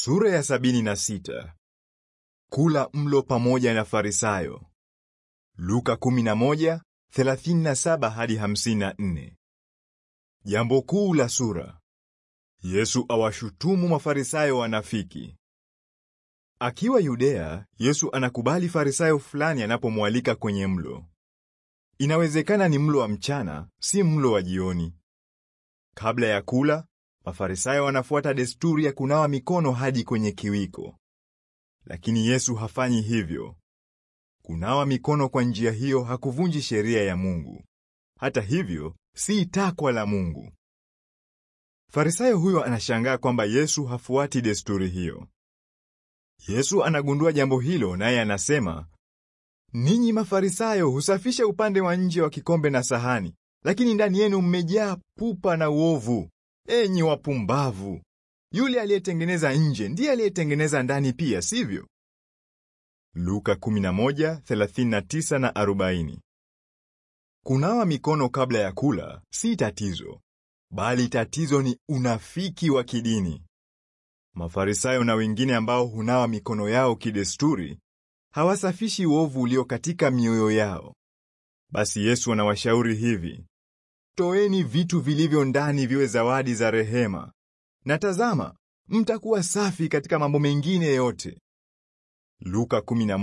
Sura ya sabini na sita. Kula mlo pamoja na Farisayo. Luka 11:37 hadi 54. Jambo kuu la sura. Yesu awashutumu Mafarisayo wanafiki. Akiwa Yudea, Yesu anakubali Farisayo fulani anapomwalika kwenye mlo. Inawezekana ni mlo wa mchana, si mlo wa jioni. Kabla ya kula, Mafarisayo wanafuata desturi ya kunawa mikono hadi kwenye kiwiko. Lakini Yesu hafanyi hivyo. Kunawa mikono kwa njia hiyo hakuvunji sheria ya Mungu. Hata hivyo, si takwa la Mungu. Farisayo huyo anashangaa kwamba Yesu hafuati desturi hiyo. Yesu anagundua jambo hilo naye anasema, Ninyi Mafarisayo husafisha upande wa nje wa kikombe na sahani, lakini ndani yenu mmejaa pupa na uovu. Enyi wapumbavu! Yule aliyetengeneza nje ndiye aliyetengeneza ndani pia, sivyo? Luka 11:39 na 40. Kunawa mikono kabla ya kula si tatizo, bali tatizo ni unafiki wa kidini. Mafarisayo na wengine ambao hunawa mikono yao kidesturi hawasafishi uovu ulio katika mioyo yao. Basi Yesu anawashauri hivi: Toeni vitu vilivyo ndani viwe zawadi za rehema, na tazama, mtakuwa safi katika mambo mengine yote. Luka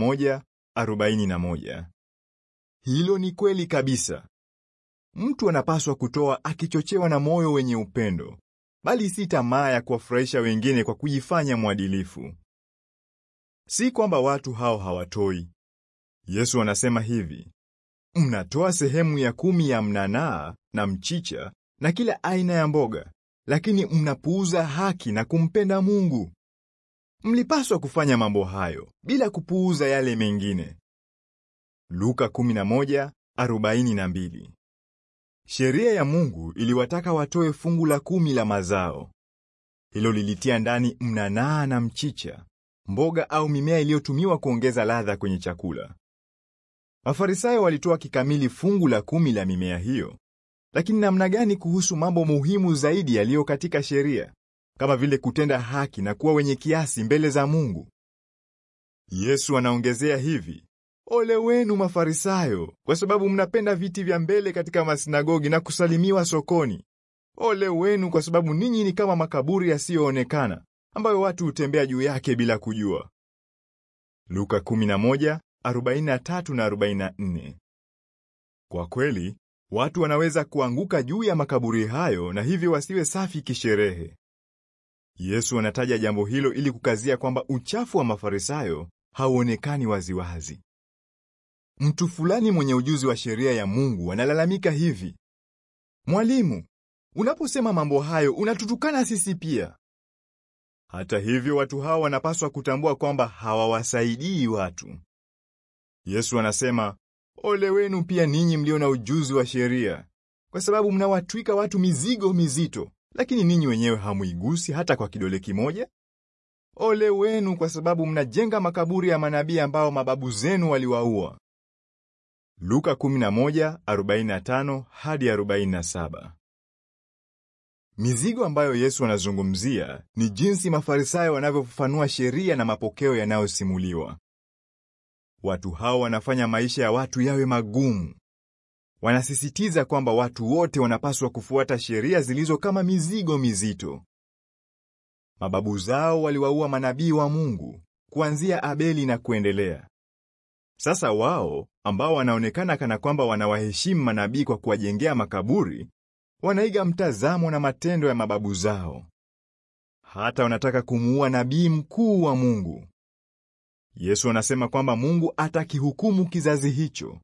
11:41. Hilo ni kweli kabisa. Mtu anapaswa kutoa akichochewa na moyo wenye upendo, bali si tamaa ya kuwafurahisha wengine kwa kujifanya mwadilifu. Si kwamba watu hao hawatoi. Yesu anasema hivi: Mnatoa sehemu ya kumi ya mnanaa na mchicha na kila aina ya mboga, lakini mnapuuza haki na kumpenda Mungu. Mlipaswa kufanya mambo hayo bila kupuuza yale mengine. Luka 11:42. Sheria ya Mungu iliwataka watoe fungu la kumi la mazao. Hilo lilitia ndani mnanaa na mchicha, mboga au mimea iliyotumiwa kuongeza ladha kwenye chakula. Mafarisayo walitoa kikamili fungu la kumi la mimea hiyo, lakini namna gani kuhusu mambo muhimu zaidi yaliyo katika sheria, kama vile kutenda haki na kuwa wenye kiasi mbele za Mungu? Yesu anaongezea hivi: Ole wenu Mafarisayo, kwa sababu mnapenda viti vya mbele katika masinagogi na kusalimiwa sokoni. Ole wenu kwa sababu ninyi ni kama makaburi yasiyoonekana, ambayo watu hutembea juu yake bila kujua. Luka 11 43 na 44. Kwa kweli, watu wanaweza kuanguka juu ya makaburi hayo na hivyo wasiwe safi kisherehe. Yesu anataja jambo hilo ili kukazia kwamba uchafu wa Mafarisayo hauonekani waziwazi. Mtu fulani mwenye ujuzi wa sheria ya Mungu analalamika hivi: Mwalimu, unaposema mambo hayo unatutukana sisi pia. Hata hivyo, watu hawa wanapaswa kutambua kwamba hawawasaidii watu. Yesu anasema, ole wenu pia ninyi mlio na ujuzi wa sheria, kwa sababu mnawatwika watu mizigo mizito, lakini ninyi wenyewe hamuigusi hata kwa kidole kimoja. Ole wenu kwa sababu mnajenga makaburi ya manabii ambao mababu zenu waliwaua. Luka 11:45 hadi 47. Mizigo ambayo Yesu anazungumzia ni jinsi Mafarisayo wanavyofafanua sheria na mapokeo yanayosimuliwa. Watu hao wanafanya maisha ya watu yawe magumu. Wanasisitiza kwamba watu wote wanapaswa kufuata sheria zilizo kama mizigo mizito. Mababu zao waliwaua manabii wa Mungu kuanzia Abeli na kuendelea. Sasa wao ambao wanaonekana kana kwamba wanawaheshimu manabii kwa kuwajengea makaburi, wanaiga mtazamo na matendo ya mababu zao. Hata wanataka kumuua nabii mkuu wa Mungu. Yesu anasema kwamba Mungu atakihukumu kizazi hicho.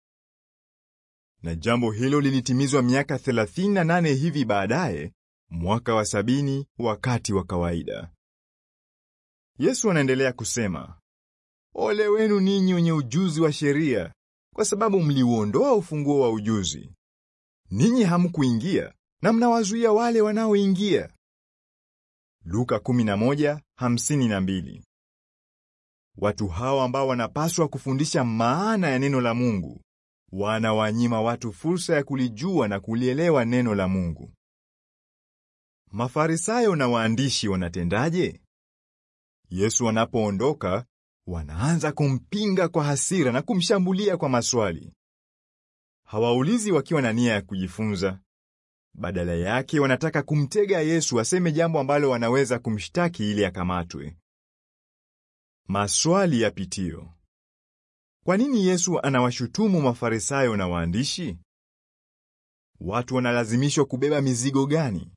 Na jambo hilo lilitimizwa miaka 38 hivi baadaye, mwaka wa sabini wakati wa kawaida. Yesu anaendelea kusema, Ole wenu ninyi wenye ujuzi wa sheria, kwa sababu mliuondoa ufunguo wa ujuzi. Ninyi hamkuingia na mnawazuia wale wanaoingia. Luka 11:52. Watu hawa ambao wanapaswa kufundisha maana ya neno la Mungu wanawanyima watu fursa ya kulijua na kulielewa neno la Mungu. Mafarisayo na waandishi wanatendaje? Yesu anapoondoka, wanaanza kumpinga kwa hasira na kumshambulia kwa maswali. Hawaulizi wakiwa na nia ya kujifunza. Badala yake wanataka kumtega Yesu aseme jambo ambalo wanaweza kumshtaki ili akamatwe. Maswali ya pitio. Kwa nini Yesu anawashutumu Mafarisayo na waandishi? Watu wanalazimishwa kubeba mizigo gani?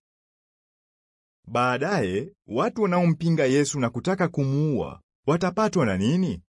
Baadaye, watu wanaompinga Yesu na kutaka kumuua watapatwa na nini?